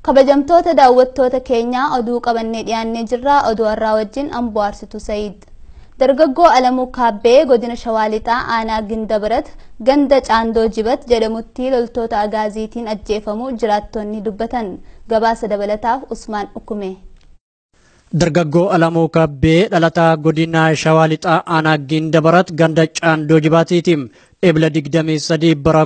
kabajamtoota daawwattoota keenyaa oduu qabannee dhiyaannee jirra oduu har'aa wajjin amboo aarsitu sa'iid dargaggoo alamuu kaabbee godina shawaa lixaa aanaa gindabarat ganda caandoo jibat jedhamutti loltoota agaaziitiin ajjeefamuu jiraattonni dubbatan gabaasa dabalataaf usmaan ukume Dargaggoo Alamuu Kabbee dhalataa godina Shawaa Lixaa Aanaa Gindabarat ganda Caandoo Jibaatiitiin ebla 23 bara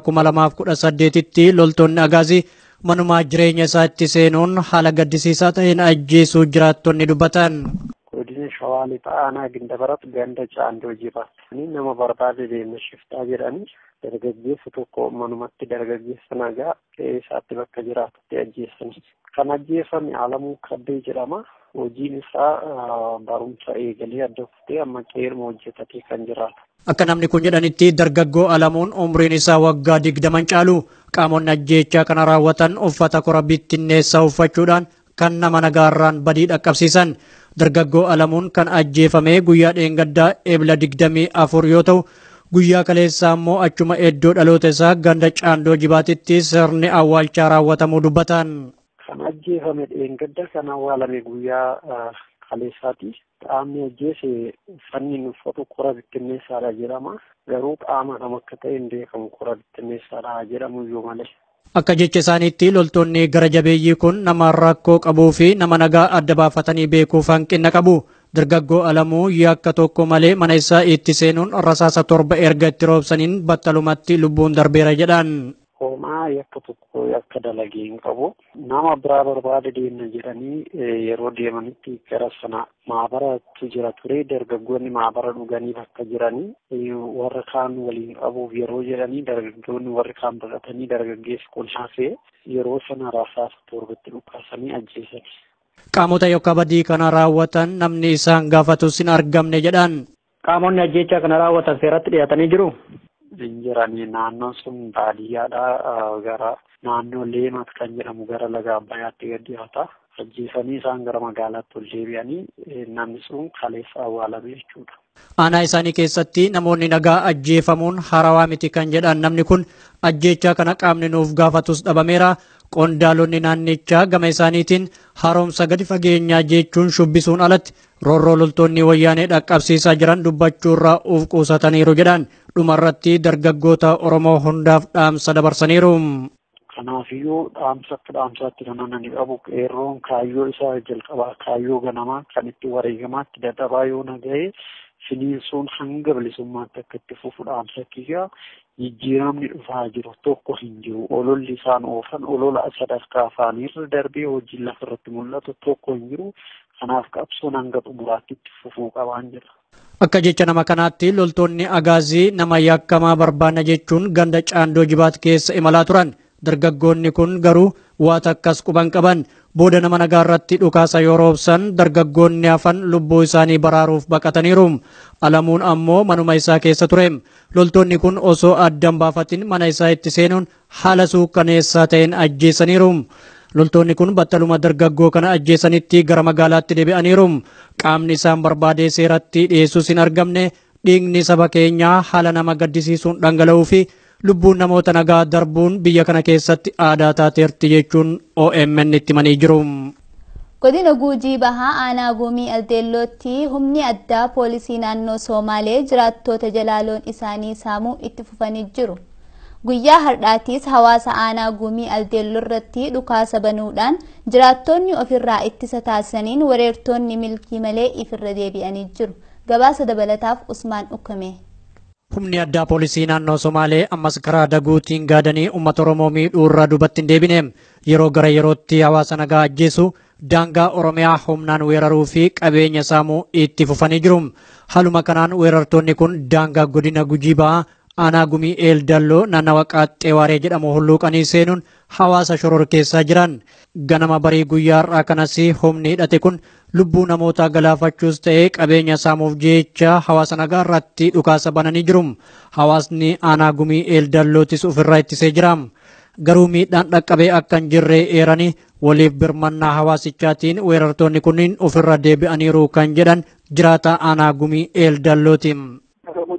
2018tti loltoonni agaazii manumaa jireenya isaa itti seenuun haala gaddisiisaa ta'een ajjeesuu jiraattonni dubbatan. Godina Shawaa Lixaa Aanaa Gindabarat ganda Caandoo Jibaatti nama barbaade deemna shiftaa jedhanii dargaggeessa tokko manumatti dargaggeessa nagaa qe'ee isaatti bakka jiraatutti ajjeessan. Kan ajjeefame Alamuu Kabbee jedhama. hojiin isaa barumsa eegalee adda kuftee amma qeerma hojjetatee kan jiraatu. Akka namni kun jedhanitti dargaggoo Alamuun umriin isaa waggaa digdaman caalu qaamonni ajjeechaa kana raawwatan uffata kora bittinneessaa uffachuudhaan kan nama nagaarraan badii dhaqqabsiisan. Dargaggoo Alamuun kan ajjeefame guyyaa dheengaddaa eebla digdamii afur yoo ta'u guyyaa kaleessaa immoo achuma iddoo dhaloota isaa ganda caandoo jibaatitti sirni awwaalchaa raawwatamuu dubbatan. kan ajjeefame dheengadda kan awwaalame guyyaa kaleessaati. Qaamni ajjeese uffanni inni uffatu kora bittinneessaadha jedhama. Garuu qaama nama akka ta'e hin beekamu kora bittinneessaadha jedhamu iyyuu malee. Akka jecha isaaniitti loltoonni gara jabeeyyii kun nama rakkoo qabuu fi nama nagaa adda baafatanii beekuuf hanqina qabu. Dargaggoo Alamuu yakka tokko malee mana isaa itti seenuun rasaasa torba erga itti roobsaniin battalumatti lubbuun darbeera jedhan. Hoomaa yakka tokko yakka dalagee hin qabu. Nama biraa barbaade deemna jedhanii yeroo deemanitti gara sana maabaratu jira ture. Dargaggoonni maabara dhuganii bakka jiranii warra kaan waliin qabuuf yeroo jedhanii dargaggoonni warri kaan baqatanii dargaggeessi kun hafee yeroo sana rasaasa torbatti dhukaasanii ajjeesan. Qaamota yookaan badii kana raawwatan namni isaan gaafatus hin argamne jedhan. Qaamonni ajjeechaa kana raawwatan seeratti dhiyaatanii jiru. hin jiranii naannoon sun baadiyyaadha gara naannoo leemat kan jedhamu gara laga abbayyaatti gad dhiyaata. Ajjeesanii isaan gara magaalaatti ol deebi'anii namni sun kaleessa awwaalame jechuudha. Aanaa isaanii keessatti namoonni nagaa ajjeefamuun harawaa miti kan jedhan namni kun ajjeechaa kana qaamni nuuf gaafatus dhabameera. Qondaalonni naannichaa gama isaaniitiin haaromsa gadi fageenyaa jechuun shubbisuun alatti roorroo loltoonni wayyaanee dhaqqabsiisaa jiran dubbachuurraa uf qusataniiru jedhan dhumarratti dargaggoota Oromoo hundaaf dhaamsa dabarsaniiru. Kanaafiyyuu dhaamsa akka dhaamsaatti kan ani qabu qeerroon kaayyoo isaa jalqabaa kaayyoo ganamaa kan itti wareegamaatti dadhabaa yoo nagahee finiinsuun hanga bilisummaatti akka itti fufu dhaamsa kiyyaa jijjiiramni dhufaa jiru tokko hin jiru ololli isaan oofan olola sadarkaa afaaniirra darbee hojiin lafarratti mul'atu tokko hin jiru kanaaf qabsoon hanga xumuraatti itti fufuu qabaan jira. Akka jecha nama kanaatti loltoonni agaazii nama yakkamaa barbaanna jechuun ganda caandoo jibaat keessa imalaa turan. Dargaggoonni kun garuu waan akkas quban qaban booda nama nagaa irratti dhukaasa yoo roobsan dargaggoonni hafan lubbuu isaanii baraaruuf baqataniiru. Alamuun ammoo manuma isaa keessa ture. Loltoonni kun osoo addan baafatin mana isaa itti seenuun haala suukkaneessaa ta'een ajjeesaniiru. Loltoonni kun battaluma dargaggoo kana ajjeesanitti gara magaalaatti deebi'aniiru. Qaamni isaan barbaadee seeratti dhiyeessuus hin argamne dhiigni saba keenyaa haala nama gaddisiisuun dhangala'uu fi lubbuun namoota nagaa darbuun biyya kana keessatti aadaa taateerti jechuun OMN itti himanii jiru. Godina Guujii Bahaa Aanaa Guumii Aldeellootti humni addaa poolisii naannoo Somaalee jiraattoota jalaaloon isaanii saamuu itti fufanii jiru. Guyyaa har'aatiis hawaasa aanaa Guumii Aldeelloo irratti dhukaasa banuudhaan jiraattonni ofirraa ittisa taasisaniin weerartoonni milkii malee ifirra deebi'anii jiru. Gabaasa dabalataaf Usmaan Ukkame. Humni addaa poolisii naannoo Somaalee ammas karaa daguutiin gaadanii uummata Oromoo miidhuu irraa duubatti hin deebine yeroo gara yerootti hawaasa nagaa ajjeesu daangaa Oromiyaa humnaan weeraruu fi qabeenya saamuu itti fufanii jiru. Haaluma kanaan weerartoonni kun daangaa godina Gujii Bahaa aanaa gumii eeldalloo naannawa qaaxxee waaree jedhamu hulluuqanii seenuun hawaasa shororkeessaa jiran. Ganama barii guyyaa har'aa kanas humni hidhate kun lubbuu namootaa galaafachuus ta'ee qabeenya saamuuf jecha hawaasa nagaa irratti dhukaasa bananii jiru. Hawaasni aanaa gumii eeldallootis ofirraa ittisee jira. Garuu miidhaan dhaqqabee akka hin jirre eeranii waliif birmannaa hawaasichaatiin weerartoonni kunniin ofirra deebi'aniiru kan jedhan jiraata aanaa gumii eeldallooti. godina gujii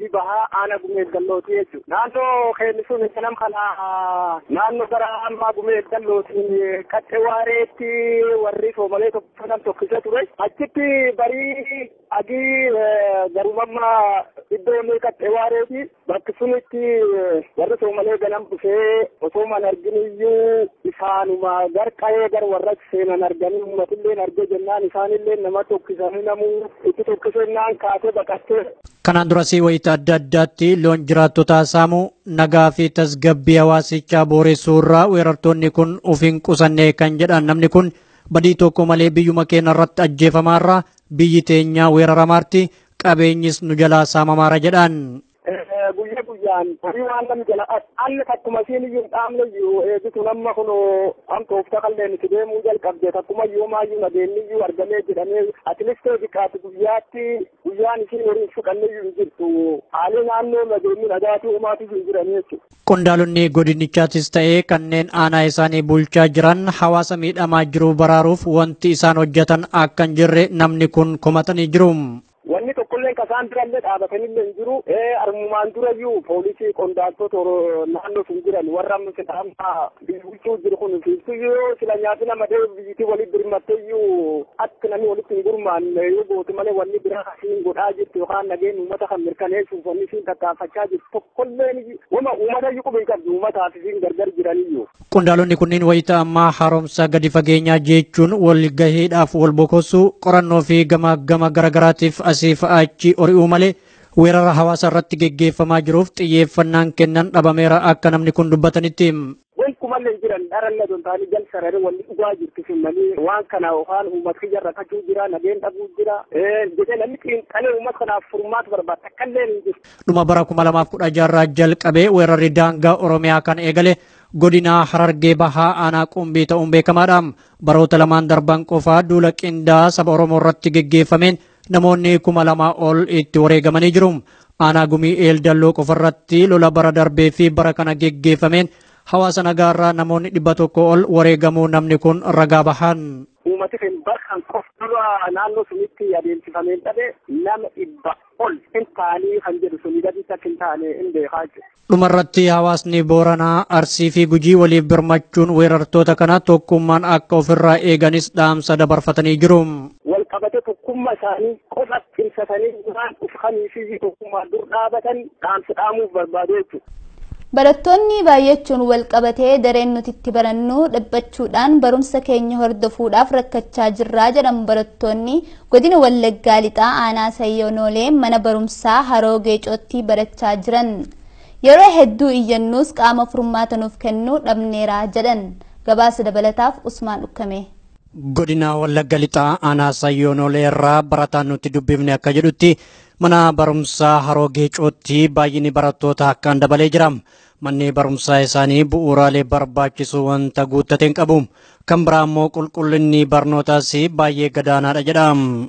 gujii bahaa aana gumee gallooti jechuudha. Naannoo keenya sun kanam kana naannoo gara ammaa gumee gallooti qaxxe waareetti warri soomalee tokko nam tokkise ture. Achitti barii agii garumamma iddoon qaxxe waareeti bakki sunitti warri soomalee ganam dhufee osoo man arginiyyuu isaanuma garqa'ee gar warra seenan arganii uummatillee argee jennaan isaanillee nama tokkisanii namuu itti tokkisennaan kaasee baqattee Kanaan durasii wayita adda addaatti loon jiraattota saamuu nagaa fi tasgabbii hawaasichaa booressuu irraa weerartoonni kun of hin qusanne kan jedhan namni kun badii tokko malee biyyuma keenya irratti ajjeefamaarra biyyi teenya weeraramaarti qabeenyis nu jalaa saamamaara jedhan. guyyaa guyyaan horii waan nam jala alle takkuma siin iyyuu hin dhaamne iyyuu eegitu namma kun amtoofta qalleen itti deemuu jalqabde takkuma iyyuu maayyuu nageenni iyyuu argamee jedhamee atilistee biqaati guyyaatti guyyaan isiin horii fuqanne iyyuu hin jirtu haalli naannoo nageenyi nagaatii uumaatu hin jiran jechuudha. Qondaalonni godinichaatis ta'ee kanneen aanaa isaanii bulchaa jiran hawaasa miidhamaa jiru baraaruuf wanti isaan hojjetan akka hin jirre namni kun komatanii jiru. wanni tokkollee kasaan durallee dhaabatanillee hin jiru armumaan durayyuu poolisii qondaaltota naannoo sun jiran warra amma bulchuu jiru kun fiiftuyyuu sila nyaati nama dee biyyitii walitti birmatteyyuu akka namni walitti hin gurmaanne yoo goote malee wanni biraa siin godhaa jirtu yookaan nageen uummata kan mirkaneessuuf wanni siin tattaafachaa jirtu tokkollee wama uummata iyyuu qubii qabdu uummataaf siin gargar jiraniyyuu. Qondaalonni kunniin wayita ammaa haaromsa gadi fageenyaa jechuun wal gaheedhaaf wal bokossuu qorannoo fi gama gama garagaraatiif asii achi ori'uu malee weerara hawaasa irratti geggeeffamaa jiruuf xiyyeeffannaan kennan dhabameera akka namni kun dubbatanitti. Wankumallee jiran dharanna don taanii jal sarare wanni dhugaa jirtu simmanii waan kana yookaan uummata kiyya rakkachuu jira nageen dhabuu jira jedhee namni xiinxalee uummata kanaaf furmaata barbaada takkallee hin jiru. Dhuma bara kuma lamaaf kudha jaarraa jalqabee weerarri daangaa Oromiyaa kan eegale godina Harargee Bahaa aanaa qumbii ta'uun beekamaadha. Baroota lamaan darban qofaa duula qindaa saba Oromoo irratti geggeeffameen namoonni kuma lama ol itti wareegamanii jiru. Aanaa gumii eeldalloo qofarratti lola bara darbee fi bara kana geggeeffameen hawaasa nagaarraa namoonni dhibba tokko ol wareegamuu namni kun ragaa bahan. Uummati kun bakka qof dura naannoo sunitti adeemsifameen dhabe nama dhibba ol hin taanii kan jedhu suni gadi akka hin taane hin beekaa jiru. Dhumarratti hawaasni Booranaa, Arsii fi Gujii waliif birmachuun weerartoota kana tokkummaan akka ofirraa eeganis dhaamsa dabarfatanii jiru. Wal qabate tokkummaa isaanii qofa cimsatanii waan dhufanii fi tokkummaa dur dhaabatan dhaamsa dhaamuuf barbaadu jechuudha. Barattoonni baay'achuun wal qabatee dareen nuti itti barannu dhiphachuudhaan barumsa keenya hordofuudhaaf rakkachaa jirraa jedhamu barattoonni godina Wallaggaa lixaa aanaa Sayyoonoolee mana barumsaa Haroo Geecootti barachaa jiran. Yeroo hedduu iyyannuus qaama furmaata nuuf kennuu dhabneera jedhan. Gabaasa dabalataaf Usmaan Dhukkame. Godina Wallagga lixaa aanaa Sayyoonoolee irraa barataan nuti dubbifne akka jedhutti mana barumsaa haroo geecootti baay'inni barattoota akkaan dabalee jira. Manni barumsaa isaanii bu'uuraalee barbaachisu wanta guuttateen qabu. Kan biraa immoo qulqullinni barnootaas baay'ee gadaanaadha jedha.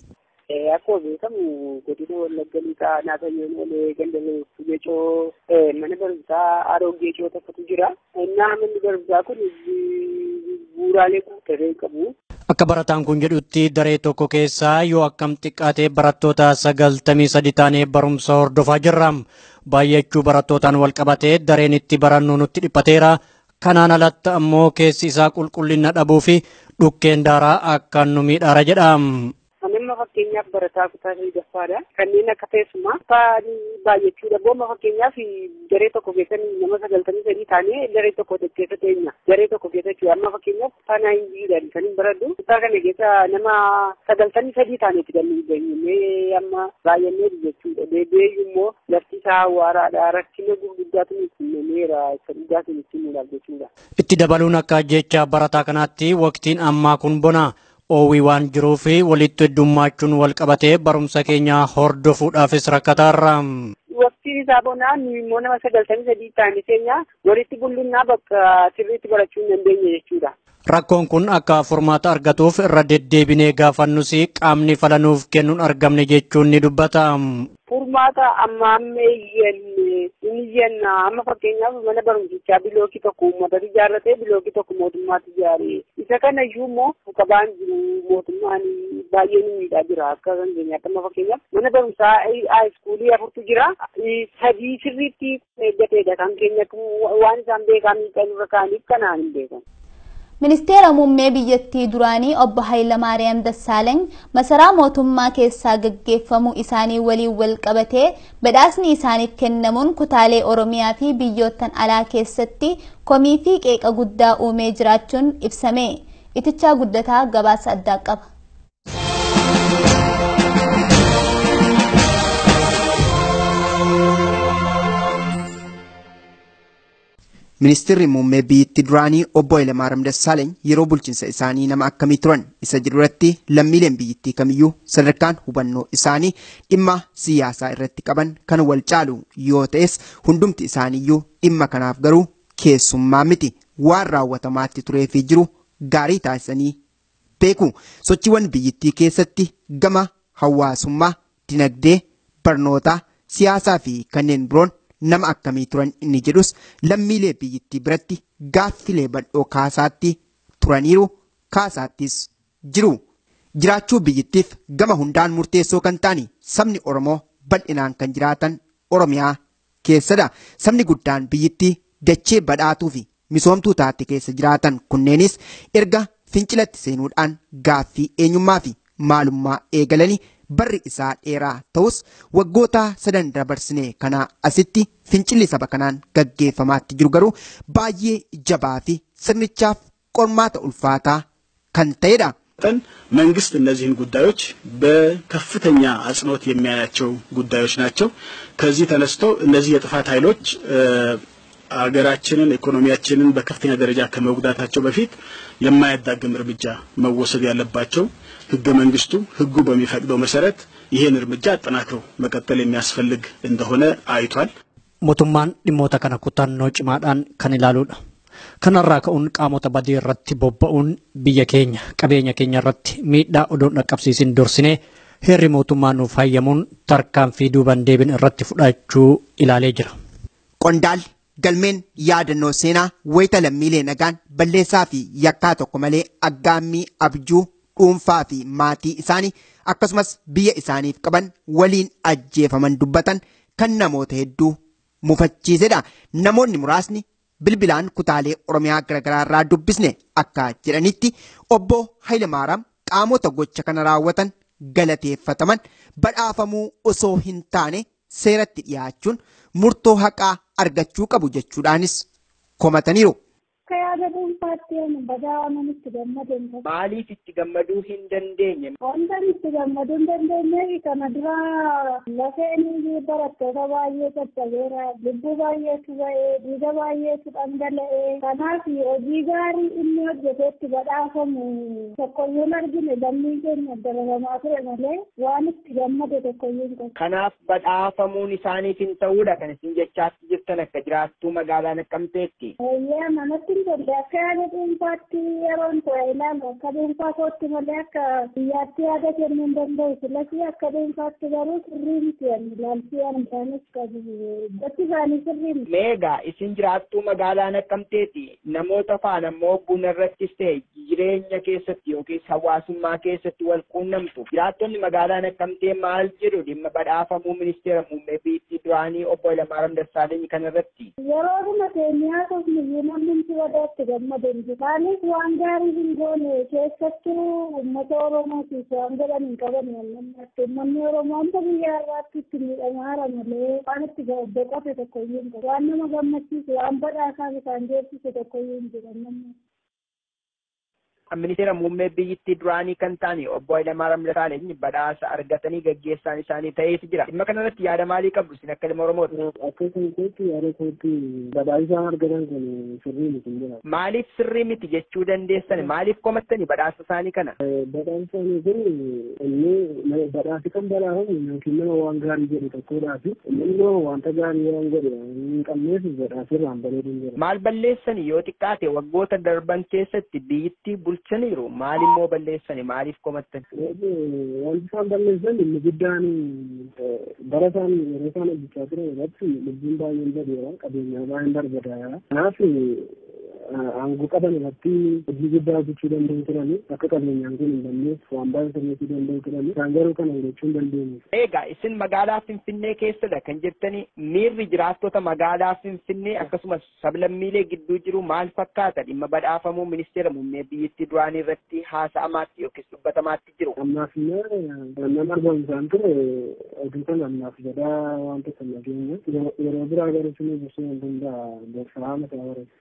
Akkuma beekamu godina Wallagga lixaa aanaa Sayyoonoolee ganda geecoo mana barumsaa haroo geecoo tokkotu jira. Innaa manni barumsaa kun bu'uuraalee guuttatee qabu. Akka barataan kun jedhutti daree tokko keessaa yoo akkam xiqqaate barattoota sagaltamii sadi taanee barumsa hordofaa jirra. Baay'achuu barattootaan wal qabatee dareen itti barannu nutti dhiphateera. Kanaan alatti ammoo keessi isaa qulqullina dhabuu fi dhukkeen daaraa akkaan nu miidhaara jedha. Amma fakkeenyaaf barataa kutaa sadaffaadha. Kanneen akka teessumaa baay'achuudha. Booma fakkeenyaaf daree tokko keessatti nama sagaltamii sadii taanee daree tokko keessa teenya. Daree tokko keessatti amma fakkeenyaaf kutaa naayinjiidhaan kan hin baradhu. Kutaa kana keessa nama sagaltamii sadii taaneeti kan hin geenye amma baay'annee jechuudha. Deebi'ee immoo lafti isaa awwaaraadha. Rakkina gurguddaatu nutti himameera. Isa dhugaatiin itti himuudhaaf jechuudha. Itti dabaluun akka jecha barataa kanaatti waqtiin ammaa kun bona. oowwii waan jiruuf walitti heddummachuun wal qabatee barumsa keenya hordofuudhaafis rakkataarra. Waqtiin isaa bonaan immoo nama sagaltamii sadii taane keenya walitti bullunnaa bakka sirriitti barachuu hin dandeenye jechuudha. Rakkoon kun akka furmaata argatuuf irra deddeebinee gaafannus qaamni falanuuf kennuun argamne jechuun ni dubbata. Furmaata amma amma iyyannee inni jenna amma fakkeenyaaf mana barumsichaa bilookii tokko uummatatu ijaarratee bilookii tokko mootummaatu ijaare isa kana iyyuu immoo qabaan jiru mootummaan baay'ee ni miidhaa jira akka kan keenyaatti amma fakkeenyaaf mana barumsaa haayiskuulii afurtu jira sadii sirriitti eeggateedha kan keenya waan isaan beekaa miidhaan irra kaaniif kanaan hin beekan. Ministeera muummee biyyattii duraanii obbo Hayilamaariyaam Dassaaleeny masaraa mootummaa keessaa gaggeeffamuu isaanii waliin wal qabatee badhaasni isaaniif kennamuun kutaalee Oromiyaa fi biyyoottan alaa keessatti komii fi qeeqa guddaa uumee jiraachuun ibsame. Itichaa guddataa gabaasa addaa qaba. Ministeerri muummee biyyattii duraanii obbo Hayilamaariyaam Dassaaleeny yeroo bulchiinsa isaanii nama akkamii turan isa jiruratti lammiileen biyyattii kamiyyuu sadarkaan hubannoo isaanii dhimma siyaasaa irratti qaban kan wal caalu yoo ta'es hundumti isaaniiyyuu dhimma kanaaf garuu keessummaa miti waan raawwatamaatti turee fi jiru gaarii taasisanii beeku sochiiwwan biyyattii keessatti gama hawaasummaa dinagdee barnootaa siyaasaa fi kanneen biroon nama akkamii turan inni jedhus lammiilee biyyattii biratti gaaffilee bal'oo kaasaatti turaniiru kaasaattis jiru. Jiraachuu biyyattiif gama hundaan murteessoo kan ta'ani sabni Oromoo bal'inaan kan jiraatan Oromiyaa keessadha. Sabni guddaan biyyattii dachee badhaatuu fi misoomtuu taate keessa jiraatan kunneenis erga fincilatti seenuudhaan gaaffii eenyummaa fi maalummaa eegalanii barri isaa dheeraa ta'us waggoota sadan dabarsine kana asitti fincilli saba kanaan gaggeeffamaatti jiru garuu baay'ee jabaa fi sirnichaaf qormaata ulfaataa kan ta'edha. መንግስት እነዚህን ጉዳዮች በከፍተኛ አጽንኦት የሚያያቸው ጉዳዮች ናቸው። ከዚህ ተነስቶ እነዚህ የጥፋት ኃይሎች ሀገራችንን ኢኮኖሚያችንን በከፍተኛ ደረጃ ከመጉዳታቸው በፊት የማያዳግም እርምጃ መወሰድ ያለባቸው ህገ መንግስቱ ህጉ በሚፈቅደው መሰረት ይህን እርምጃ አጠናክረው መቀጠል የሚያስፈልግ እንደሆነ አይቷል። mootummaan dhimmoota kana kutannoo cimaadhaan kan ilaaluudha. Kanarraa ka'uun qaamota badii irratti bobba'uun biyya keenya qabeenya keenya irratti miidhaa odoon dhaqqabsiisin dursinee heerri mootummaa nuuf hayyamuun tarkaanfii duuban deebin irratti fudhachuu ilaalee jira. Qondaalli galmeen yaadannoo seenaa wayita lammiilee nagaan balleessaa fi yakkaa tokko malee aggaammii abjuu dhuunfaa fi maatii isaanii akkasumas biyya isaaniif qaban waliin ajjeefaman dubbatan kan namoota hedduu mufachiisedha. Namoonni muraasni bilbilaan kutaalee Oromiyaa garaagaraa irraa dubbisne akka jedhanitti obbo Hayilamaaraam qaamota gocha kana raawwatan galateeffataman badhaafamuu osoo hin taane seeratti dhiyaachuun murtoo haqaa argachuu qabu jechuudhaanis komataniiru. Akka yaada dhuunfaatti badaa namitti gammadan. Maaliif itti gammaduu hin dandeenye? Wanta itti gammaduu hin dandeenye kana dura lafeen barattoota baay'ee caccabeera. Lubbuu baay'eetu ba'ee, dhiiga baay'eetu dhangala'ee. Kanaaf hojii gaarii inni hojjeteetti badhaafamu tokkoyyuu argine lammii keenya dararamaa ture malee waan itti gammade tokkoyyuu hin qabu. Kanaaf badhaafamuun isaaniif hin ta'uudha kan isin jechaatti jirtan akka jiraattuu magaalaa Naqqamteetti. Eeyyee manatti hin tolle akka yaada dhuunfaatti yeroon ta'e ilaalu akka dhuunfaa kootti malee akka biyyaatti yaada kennuu hin danda'u filasii akka dhuunfaatti garuu sirrii miti ani ilaalchii ani isaanis qabu gosti isaanii sirrii miti. Meegaa isin jiraattuu magaalaa Naqqamteetti namoota faana immoo buna irrattis ta'e jireenya keessatti yookiin hawaasummaa keessatti wal quunnamtu jiraattonni magaalaa Naqqamtee maal jedhu dhimma badhaafamuu ministeera muummee biyyattii duraanii obbo Hayilamaariyaam Dassaaleny kanarratti. Yeroo dhuma keenyaa kosmiyyuu namni itti wadaatti gammadan isaanis waan gaarii hin goone keessattuu uummata Oromootiif waan godhan hin qaban namatti uummanni Oromoo hunda biyya irraatti itti miidhamaara malee waan itti boqote tokkoyyuu hin qabu waan nama gammachiisu waan badhaasaa isaan geessisu tokkoyyuu hin jiran namni. ministeera muummee biyyittii duraanii kan ta'an obbo Hayilamaariyaam Dassaaleny badhaasa argatanii gaggeessaan isaanii ta'eeti jira. Dhimma kanarratti yaada maalii qabdu isin akka ilma Oromooti? Akka keenyatti yaada kootti badhaasa argatan kun sirrii miti jira. Maaliif sirrii miti jechuu dandeessan? Maaliif komattani badhaasa isaanii kana? Badhaasa isaanii kun inni badhaasi kan badhaafamu yookiin nama waan gaarii jedhu tokkodhaaf inni immoo wanta gaarii waan godhe hin qabneef badhaasirraan bareedu jira. Maal balleessani yoo xiqqaate waggoota darban keessatti biyyittii bulchaniiru maal immoo balleessani maaliif komattan? Wanti isaan balleessan inni guddaan bara isaan yeroo isaan hojjechaa turan irratti lubbuun baay'een badeera qabeenyaa baay'een barbadaa'eera. Kanaaf aangoo qaban irratti hojii guddaa hojjechuu danda'u turani akka qabeenyaan kun hin banneef waan baay'ee sirreessuu danda'u turani isaan garuu kana gochuu hin dandeenye. Egaa isin magaalaa Finfinnee keessadha kan jettani miirri jiraattota magaalaa Finfinnee akkasumas sablammiilee gidduu jiru maal fakkaata dhimma badhaafamuu ministeera muummee biyyattii duraanii irratti haasa'amaatti yookiis dubbatamaatti jiru. Ammaaf nama argamsaan ture oduu kana ammaaf jedhaa waan tokko nageenya yeroo biraa garuu sinii gorsuu hin danda'a gorsaa mataa barate.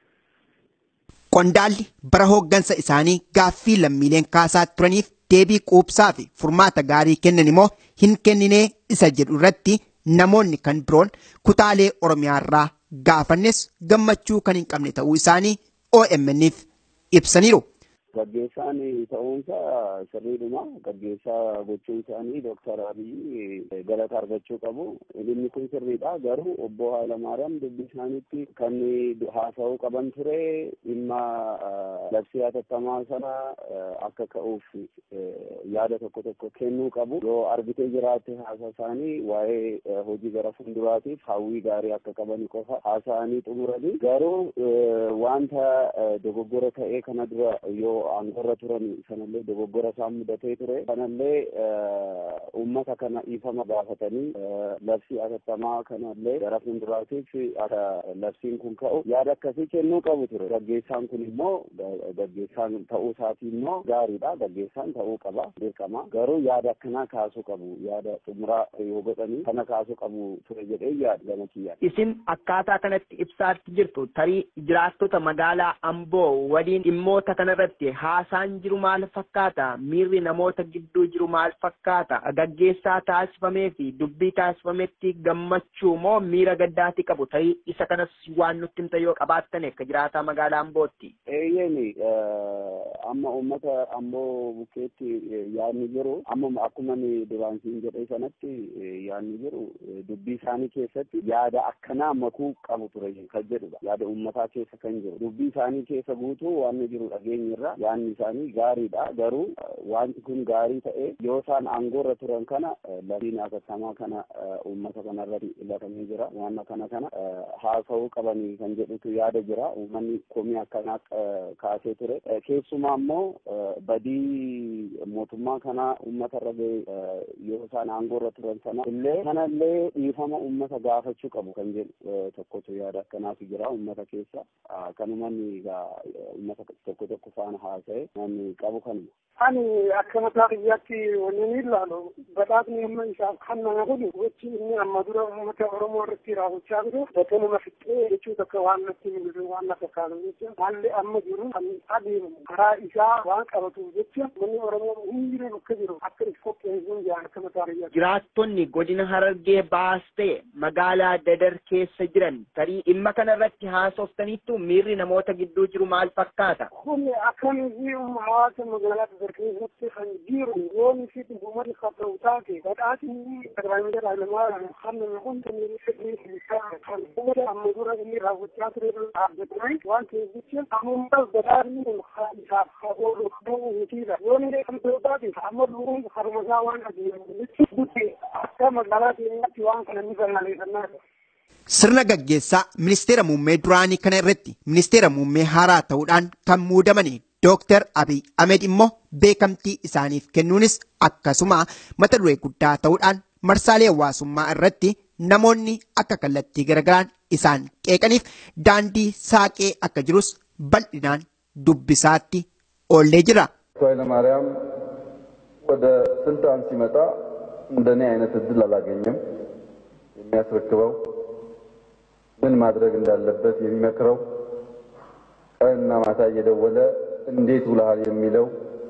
Qondaalli bara hooggansa isaanii gaaffii lammiileen kaasaa turaniif deebii quubsaa fi furmaata gaarii kennan immoo hin kenninee isa jedhu irratti namoonni kan biroon kutaalee Oromiyaarraa gaafannes gammachuu kan hin qabne ta'uu isaanii OMN'if ibsaniiru. Gaggeessaan ta'uunsaa sirriidhuma. Gaggeessaa gochuun isaanii Dooktar Abiyyi galata argachuu qabu. Dhimmi kun sirriidha. Garuu obbo Hayilamaariyaam dubbii isaaniitti kan haasa'uu qaban ture dhimma labsii hatattamaa sana akka ka'uuf yaada tokko tokko kennuu qabu. Yoo argitee jiraatte haasaa isaanii waa'ee hojii gara fuulduraatiif hawwii gaarii akka qaban qofa haasa'anii xumuranii. Garuu wanta dogoggora ta'ee kana dura yoo aangorra turan sanallee dogoggora isaan mudatee ture sanallee uummata kana dhiifama gaafatanii labsii hatattamaa kanallee gara fuulduraatiif akka labsiin kun ka'u yaada akkasii kennuu qabu ture gaggeessaan kun immoo gaggeessaan ta'uu isaatii immoo gaariidha gaggeessaan ta'uu qaba dirqama garuu yaada akkanaa kaasuu qabu yaada xumuraa yoo godhanii kana kaasuu qabu ture jedhee yaada gama kiyyaan. Isin akkaataa kanatti ibsaatti jirtu tarii jiraattota magaalaa Amboo waliin dhimmoota kanarratti haasaan jiru maal fakkaata miirri namoota gidduu jiru maal fakkaata gaggeessaa taasifamee fi dubbii taasifametti gammachuu moo miira gaddaati qabu ta'ii isa kanas waan nutti himta yoo qabaattan akka jiraataa magaalaa Ambootti. Eeyyeeni amma uummata ammoo bukkeetti yaadni jiru amma akkuma duraansiin jedhee sanatti yaadni jiru dubbii isaanii keessatti yaada akkanaa makuu qabu ture kan jedhudha yaada uummataa keessa kan jiru dubbii isaanii keessa guutuu waan jiru dhageenyirra yaanni isaanii gaariidha garuu wanti kun gaarii ta'e yoo isaan aangoorra turan kana labsiin hatattamaa kana uummata kanarratti latamee jira waan kana kana haasa'uu qabanii kan jedhutu yaada jira uummanni komii akkanaa kaasee ture keessumaa immoo badii mootummaa kana uummatarra ga'e yoo isaan aangoorra turan sana illee kanallee dhiifama uummata gaafachuu qabu kan jedhu tokkotu yaada akkanaatu jira uummata keessa kanumanni uummata tokko tokko faana haasa'e namni qabu kanuma. Ani akka mataa biyyaatti wanni ni ilaalu badhaasni amma isaaf kan nama godhu gochi inni amma dura uummata Oromoo irratti raawwachaa jiru bakka nama fixee jechuu tokko waan natti mul'isu waan na fakkaatu jecha haalli amma jiru kan adeemu karaa isaa waan qabatu jecha manni Oromoo hundi bakka jiru akka itti qopheessuun jaan akka mataa biyyaatti. Jiraattonni godina Harargee baas ta'e magaalaa Dadar keessa jiran tarii dhimma kanarratti haasoftaniittu miirri namoota gidduu jiru maal fakkaata? Kun akkamitti hawaasa magaalaa Dadar keessatti kan jiru yoon fi dhugumatti qabdu taate badhaasni Dr. Hayilamaariyaam kan kun kan sirrii isaa kan uummata amma dura inni raawwachaa ture dhaabbatanii waan ta'eef jecha amma badhaasni kun isaaf haa oolu ta'uu mitiidha yoon illee kan ta'u taate amma duruun harmasaa waan adeemu jechuun akka magaalaa keenyaatti waan kana ni balaleeffannaa Sirna gaggeessaa ministeera muummee duraanii kana irratti ministeera muummee haaraa ta'uudhaan kan muudamani Dooktar Abiy Ahmed immoo beekamtii isaaniif kennuunis akkasuma mata duree guddaa ta'uudhaan marsaalee hawaasummaa irratti namoonni akka kallattii garagaraan isaan qeeqaniif daandii saaqee akka jirus bal'inaan dubbisaatti oollee jira. ኃይለማርያም ወደ ስልጣን ሲመጣ እንደኔ አይነት እድል አላገኘም። የሚያስረክበው ምን ማድረግ እንዳለበት የሚመክረው ቀንና ማታ እየደወለ እንዴት ውለሃል የሚለው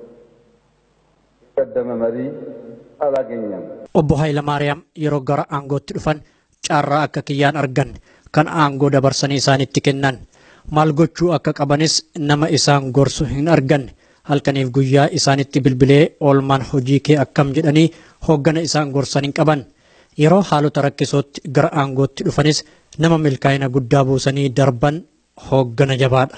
የቀደመ መሪ አላገኘም። obbo Hayilamaariyaam yeroo gara aangootti dhufan carraa akka kiyyaan argan kan aangoo dabarsanii isaanitti kennan maal gochuu akka qabanis nama isaan gorsu hin arganne halkaniif guyyaa isaanitti bilbilee oolmaan hojii kee akkam jedhanii hooggana isaan gorsan hin qaban yeroo haalota rakkisootti gara aangootti dhufanis nama milkaa'ina guddaa buusanii darban hooggana jabaadha.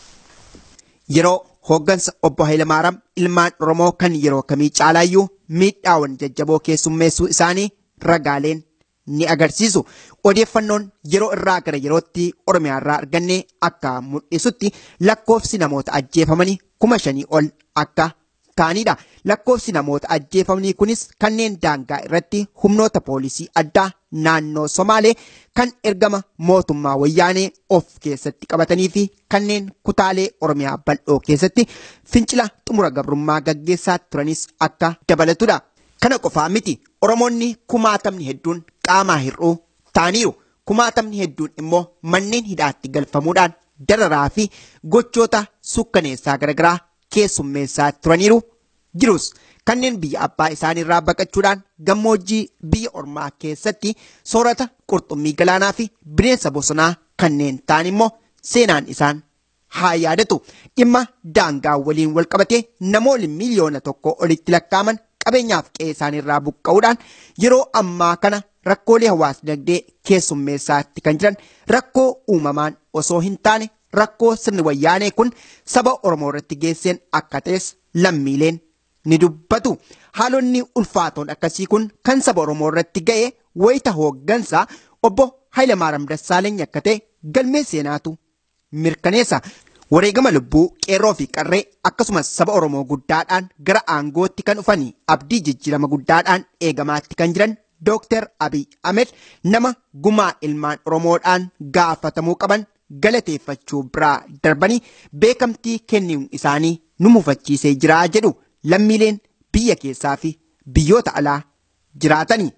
Yeroo hooggansa obbo Hayilamaariyaam ilmaan Oromoo kan yeroo kamii caalaayyuu miidhaawwan jajjaboo keessummeessuu isaanii ragaaleen ni agarsiisu. Odeeffannoon yeroo irraa gara yerootti Oromiyaa irraa arganne akka mul'isutti lakkoofsi namoota ajjeefamanii kuma shanii ol akka ta'anidha. Lakkoofsi namoota ajjeefamanii kunis kanneen daangaa irratti humnoota poolisii addaa naannoo Somaalee kan ergama mootummaa wayyaanee of keessatti qabatanii fi kanneen kutaalee Oromiyaa bal'oo keessatti fincila xumura gabrummaa gaggeessaa turanis akka dabalatudha. Kana qofaa miti Oromoonni kumaatamni hedduun qaamaa hir'uu ta'aniiru. Kumaatamni hedduun immoo manneen hidhaatti galfamuudhaan dararaa fi gochoota sukkaneessaa garaagaraa keessummeessaa turaniiru jirus. Kanneen biyya abbaa isaaniirraa baqachuudhaan gammoojjii biyya ormaa keessatti soorata qurxummii galaanaa fi bineensa bosonaa kanneen ta'an immoo seenaan isaan haa yaadatu. Dhimma daangaa waliin wal qabatee namoonni miliyoona tokko olitti lakkaaman qabeenyaaf qe'ee isaaniirraa buqqa'uudhaan yeroo ammaa kana rakkoolee hawaas dinagdee keessummeessaatti kan jiran rakkoo uumamaan osoo hin taane rakkoo sirni wayyaanee kun saba Oromoo irratti geesseen akka ta'es lammiileen ni dubbatu. Haalonni ulfaatoon akkasii kun kan saba Oromoo irratti ga'e wayita hooggansaa obbo Hayilamaariyaam Dassaaleeny akka ta'e galmee seenaatu mirkaneessa. Wareegama lubbuu qeerroo fi qarree akkasumas saba Oromoo guddaadhaan gara aangootti kan dhufanii abdii jijjiirama guddaadhaan eegamaatti kan jiran Dooktar Abiy Ahmed nama gumaa ilmaan Oromoodhaan gaafatamuu qaban galateeffachuu biraa darbanii beekamtii kennuun isaanii nu mufachiisee jira jedhu lammiileen biyya keessaa fi biyyoota alaa jiraatanii.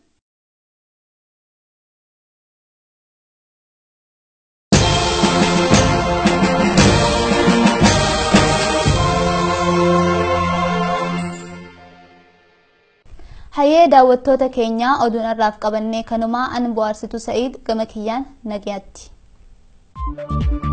Hayyee daawwattoota keenyaa oduun irraaf qabannee kanumaa an bohaarsitu Sa'iid gama kiyyaan nagayaatti.